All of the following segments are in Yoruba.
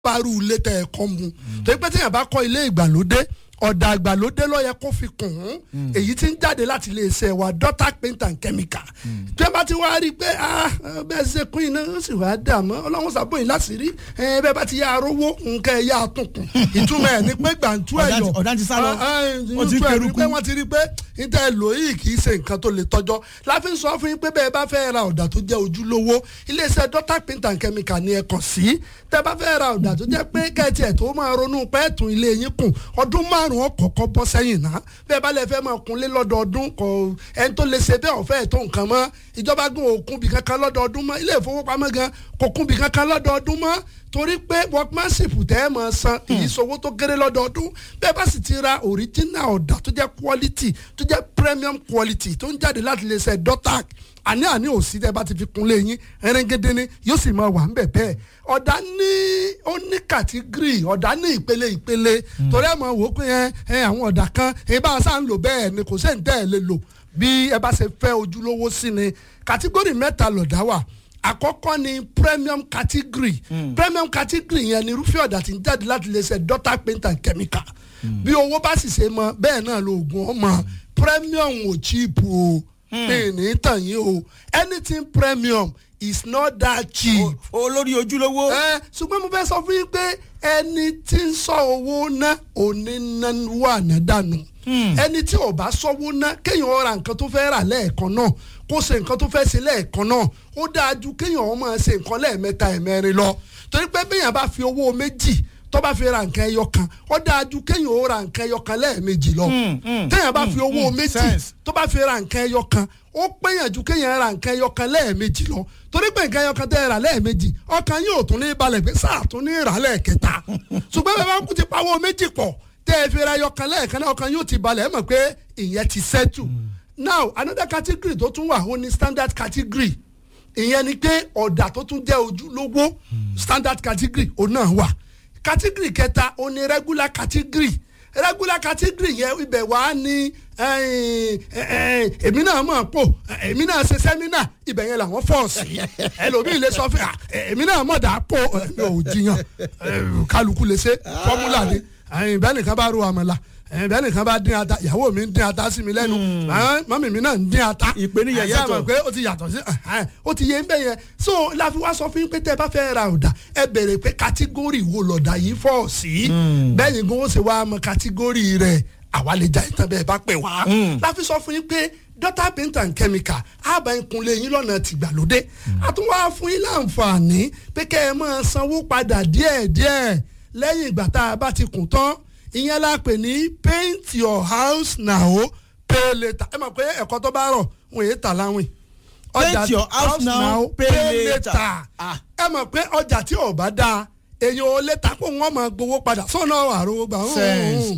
bárú ilé tẹ ẹ kọ́ mu torí pé téèyàn bá kọ́ ilé ìgbàlódé ọ̀dà ìgbàlódé ló yẹ kó fi kùn ún èyí tí ń jáde láti iléeṣẹ́ wa Dotac paint and chemical tí wọ́n bá ti wá rí i pé bẹ́ẹ̀ ṣe kún iná ó sì wá dà mọ́ ọlọ́run sàbòyìn láti rí bẹ́ẹ̀ bá ti yá arówó nǹkan ẹ̀yà àtúnkùn ìtumọ̀ ẹ̀ ní pé gbàǹtú ẹ̀yọ̀ ọ̀dà ti sá lọ ó ti kẹrùkú pé wọ́n ti rí i pé níta ẹ̀ lò yìí kì í ṣe nǹkan tó lè tọ́jọ́ láfi ń sọ fún yín pé bẹ́ẹ̀ bá fẹ́ ra ọ̀dà tó jẹ́ ojúlówó iléeṣẹ́ Dotac paint and chemical ni ẹ kàn sí tẹ́ bá fẹ́ ra ọ̀dà tó jẹ́ pé kẹ́ẹ̀tì ẹ̀ tó máa ronú pẹ́ẹ́tù ilé yín kùn ọdún márùn-ún ọ̀kọ̀ọ̀kan bọ́ sẹ́yìn náà bẹ́ẹ̀ bá lè fẹ́ máa kunlé lọ́dọọdún kò ẹni tó lè ṣe bẹ́ẹ̀ ọ̀fẹ́ tó nǹkan mọ́ ìjọba gan òkun bì kankan lọ́dọọdún mọ́ ilé ìfowópamọ́ gan kò kun bì kankan lọ́dọọdún mọ́ torí pé workmanship tẹ́ ẹ máa san èyí sowó tó kéré lọ́dọọdún bẹ́ẹ̀ bá sì ti ra original ọ̀dà tó jẹ́ quality tó jẹ́ premium quality tó ń jáde láti lè ṣe Dotac àní àní òsì tẹ́ bá ti fi kunlé yín ẹrẹ́ngẹ́dẹ́ ni yóò sì máa wà ń bẹ̀ bẹ́ẹ̀ ọ̀dà ní ó ní kàtígírì ọ̀dà ní ìpele ìpele torí ẹ̀ máa wò ó pé ẹ àwọn ọ̀dà kan ẹ bá a sá ń lò bẹ́ẹ̀ ni kò sẹ́ni tẹ́ ẹ lè lò bí ẹ bá ṣe fẹ́ ojúlówó sí ni kàtígórì mẹ́ta lọ̀dà wà àkọ́kọ́ ni premium category mm. premium category yẹn ni irúfẹ́ ọ̀dà tí ń jáde láti lè ṣe Dotac paint and chemical mm. bí owó bá sì ṣe mọ bẹ́ẹ̀ náà lo oògùn ọmọ premium ò cheap o ní tàn yín o anything premium is not that cheap. olórí ojúlówó. ẹ ṣùgbọ́n mo fẹ́ sọ fún yín pé ẹni tí ń sọ owó ná òní náwó àná dànù ẹni tí ò bá sọ́wọ́ ná kéèyàn ra nǹkan tó fẹ́ rà lẹ́ẹ̀kan náà kó ṣe nǹkan tó fẹ́ ṣe lẹ́ẹ̀kan náà ó dáa ju kéèyàn máa ṣe nǹkan lẹ́ẹ̀mẹ́ta ẹ̀mẹ́rin lọ torí pé béèyàn bá fi owó méjì tó bá fi ra nǹkan ẹyọ kan ó dáa ju kéèyàn ó ra nǹkan ẹyọ kan lẹ́ẹ̀mejì lọ téèyàn bá fi owó méjì tó bá fi ra nǹkan ẹyọ kan ó péyàn ju kéèyàn ra nǹkan ẹyọ kan lẹ́ẹ̀mejì lọ torí pé nǹkan ẹyọ kan tẹ́ ẹ rà lẹ́ẹ̀mejì ọkàn yóò tún ní balẹ̀ pé sáà tún ní rà lẹ́ẹ̀kẹta ṣùgbọ́n bẹ́ẹ̀ bá kú ti pawó méjì pọ̀ tẹ́ ẹ fi ra ẹyọ kan lẹ́ẹ̀kan náà ọkàn yóò ti balẹ̀ ẹ mọ̀ pé ìyẹn ti settle now another category tó tún wà ó ní standard category ìyẹn ni pé ọ̀dà tó tún jẹ́ ojúlówó standard category òun náà wà category kẹta ó ní regular category regular category yẹn ibẹ̀ wá ní èmi náà mọ̀ pò èmi náà ṣe sẹ́mínà ibẹ̀ yẹn làwọn fọ́ọ̀sì ẹlòmíì lè sọ fún èmi náà mọ̀ dà pò ẹ̀mí ò jiyàn kálukú lè ṣe fọ́múlà ni bẹ́ẹ̀ nìkan bá ro àmàlà bẹ́ẹ̀ nìkan bá dín ata ìyàwó mi ń dín ata sí mi lẹ́nu mọ́mì mi náà ń dín ata ìpèníyà yàtọ̀ àyà mọ̀ pé ó ti yàtọ̀ sí ó ti yé ń bẹ̀ yẹn so láfi wá sọ fún yín pé tẹ́ ẹ bá fẹ́ ra ọ̀dà ẹ bèrè pé kátígórì wo lọ̀dà yìí fọ̀ sí bẹ́ẹ̀ ni gbọ́n ó ṣe wá mọ kátígórì rẹ̀ àwa lè já ìtàn bẹ́ẹ̀ bá pè wá láfi sọ fún yín pé Dotac paint and chemical àbá ìkúnlẹ̀ yín lọ́nà tìgbàlódé àtúnwá fún yín láǹfààní pé kẹ́ ẹ máa sanwó padà díẹ̀díẹ̀ lẹ́yìn ìgbà tá a bá ti kùn tán ìyẹn la pè ní paint your house now pay later ẹ mọ̀ pé ẹ̀kọ́ tó bá rọ̀ wọ́n yé tà láwìn. paint your house now pay later. ẹ mọ̀ pé ọjà tí ò bá dáa èyàn ò lè ta kó wọ́n máa gbowó padà sọ́nà àròwó gbà. Sense.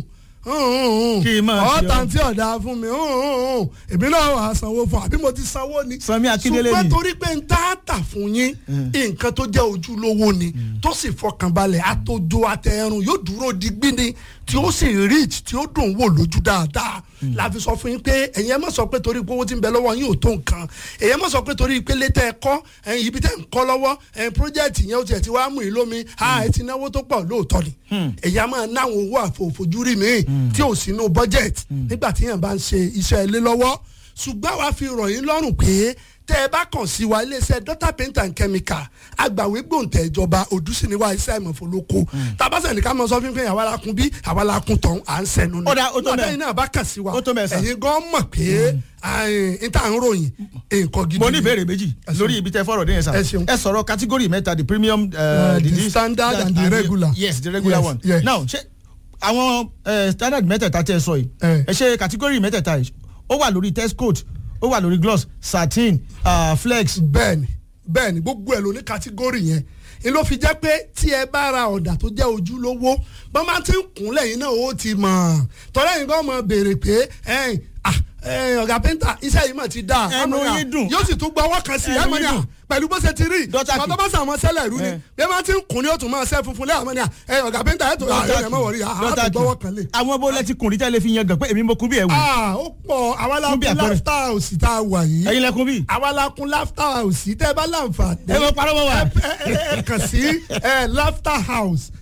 kí n máa ṣe ọ̀tá tí ọ̀dà fún mi èmi náà wà á sanwó fún àbí mo ti sanwó ni. Sanmi Akíndélé ni ṣùgbọ́n torí pé n tá tà fún yín nǹkan tó jẹ́ ojúlówó ni tó sì fọkànbalẹ̀ àtòjò àtẹ̀rùn yóò dúró digbí ni tí ó sì rich tí ó dùn wò lójú dáadáa la fi sọ fún yín pé ẹ̀yin ẹ má sọ pé torí pé owó tí ń bẹ lọ́wọ́ yín ò tó nǹkan ẹ̀yin ẹ má sọ pé torí pé létẹ́ ẹ kọ́ ẹ̀yin ibi tẹ́ ń kọ́ lọ́wọ́ ẹ̀yin project yẹn ó tiẹ̀ ti wá mú yín lómi a ẹ ti náwó tó pọ̀ lóòótọ́ ni ẹ̀yin a máa náwọn owó àfòfojúrí mi tí ò sínú budget nígbà tí yẹn bá ń ṣe iṣẹ́ ilé lọ́wọ́ ṣùgbọ́n wàá fi rọ̀ yín lọ́rùn pé tẹ́ ẹ bá kàn sí wa iléeṣẹ́ Dotac paint and chemical agbàwé gbòǹtẹ̀ ìjọba òdùsíníwá iṣẹ́ ìmọ̀fọ́lọ́kọ tabasẹ̀ ní ká mọ sọ fún pé àwa la kun bí àwa la kun tọ̀hún à ń sẹ́nu ni Ó dá, ó tó nígbà mẹ́. tẹ́yìn náà bá kàn sí wa Ó tó mẹ́ sà. ẹ̀yin gan mọ̀ pé n ta ń ròyìn nǹkan gidi mo ní ni. ìbéèrè méjì Ẹ ṣeun. lórí ibi tẹ fọ̀rọ̀ dé yẹn sà Ẹ ṣeun. ẹ sọ̀rọ̀ category mẹ́ta the premium Uh, the standard and the regular. yes the regular Yes, one yes. now ṣé àwọn eh, standard mẹ́tẹ̀ẹ̀ta tẹ́ ẹ sọ yìí Eh. ẹ ṣe category mẹ́tẹ̀ẹ̀ta yìí ó wà lórí test coat ó wà lórí gloss satin ah, flex bẹ́ẹ̀ni bẹ́ẹ̀ni gbogbo ẹ̀ ló ní kátígórì yẹn n ló fi jẹ́ pé tí ẹ bá ra ọ̀dà tó jẹ́ ojúlówó bọ́n máa ti ń kún lẹ́yìn náà ó ti mọ̀ tọ́lá yìí kan mọ̀ béèrè pé ẹ̀yìn, ah, ẹ̀yìn, ọ̀gá pẹ́ńtà iṣẹ́ yìí mọ̀ ti dà Ẹnu Àmọ́, yín dùn. yóò sì tún gbọ́ ọwọ́ kan sí i Ẹnu ẹ̀mọ́ ni yín à dùn. pẹ̀lú bó ṣe ti rí Dọ́tà ṣùgbọ́n tó bá sàmọ́ sẹ́lẹ̀ rú ni Eh. bí ẹ máa ti ń kún ní ó tún máa ṣẹ́ funfun lẹ́yìn àmọ́ ni à ẹ̀yìn, ọ̀gá pẹ́ńtà ẹ̀ tó ẹ̀ mọ̀ wọ̀rí Dọ́tà àtúgbọ́wọ́ kan lè. àwọn bó lẹ́tí kùnrin tẹ́lẹ̀ fi yan gan pé èmi mo kún bí ẹ̀ wù Ah, ó pọ̀ àwa la Fún bí kún àpẹẹrẹ. láftà òsì tá a wà yìí ẹ̀yin lẹ́kún bí àwa la kún láftà òsì tẹ́ ẹ bá láǹfààní ẹ mọ parọ́ mọ́ wa ẹ ẹ ẹ kàn sí ẹ laughter house